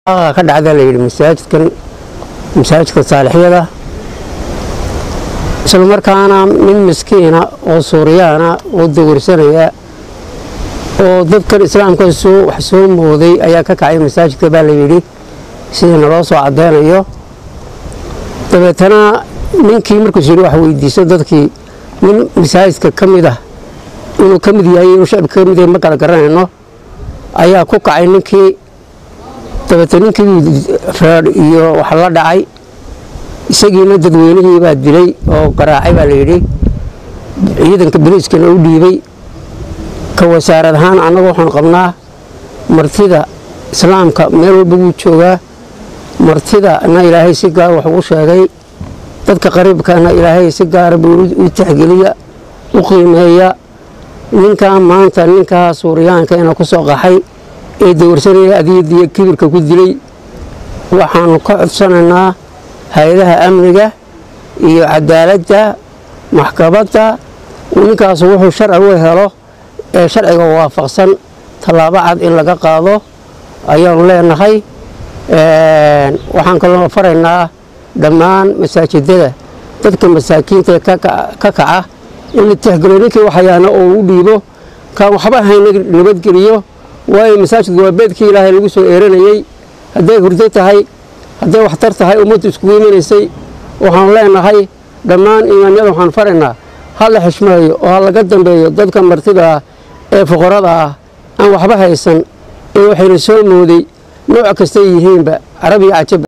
ka dhacda la yidhi masaajidkan masaajidka saalixyada isla markaana nin miskiina oo suuriyaana oo dawirsanaya oo dadkan islaamka soo wax soo mooday ayaa ka kacay masaajidka baa la yidhi sida naloo soo caddaynayo dabeetana ninkii markuus yidhi wax weydiiso dadkii nin masaajidka ka mid ah inuu ka mid yahay inuu shacibka ka mid yahay ma kala garanayno ayaa ku kacay ninkii dabeete ninkii reer iyo wax la dhacay isagiina dadweynihii baa dilay oo garaacay baa la yidhi ciidanka boliiskana u dhiibay ka wasaarad ahaan annagu waxaan qabnaa martida islaamka meel walba wuu joogaa martidana ilaahay si gaar wax ugu sheegay dadka qariibkana ilaahay si gaara buu u tixgeliya u qiimeeya ninkaa maanta ninkaa suuriyaanka ina ku soo qaxay ee dawrsanaya adiyadiyo kibirka ku dilay waxaanu ka codsanaynaa hay-adaha amniga iyo cadaaladda maxkamadda ninkaasu wuxuu sharci u helo ee sharciga waafaqsan tallaabo cad in laga qaado ayaanu leenahay waxaan kaloo faraynaa dhammaan masaajidada dadka masaakiinta ka kaca in la tixgeliyo ninkii waxayaana oo u dhiibo kaan waxba hayna nabadgeliyo waayo masaajidku waa beedkii ilaahay lagu soo eeranayey hadday hurdo tahay hadday waxtar tahay ummaddu iskugu imanaysay waxaanu leenahay dhammaan imaanyada waxaan faraynaa ha la xishmeeyo oo ha laga dambeeyo dadka martida ah ee fuqarada ah aan waxba haysan ee waxayna soo mooday nooc kastay yihiinba carabiya cajab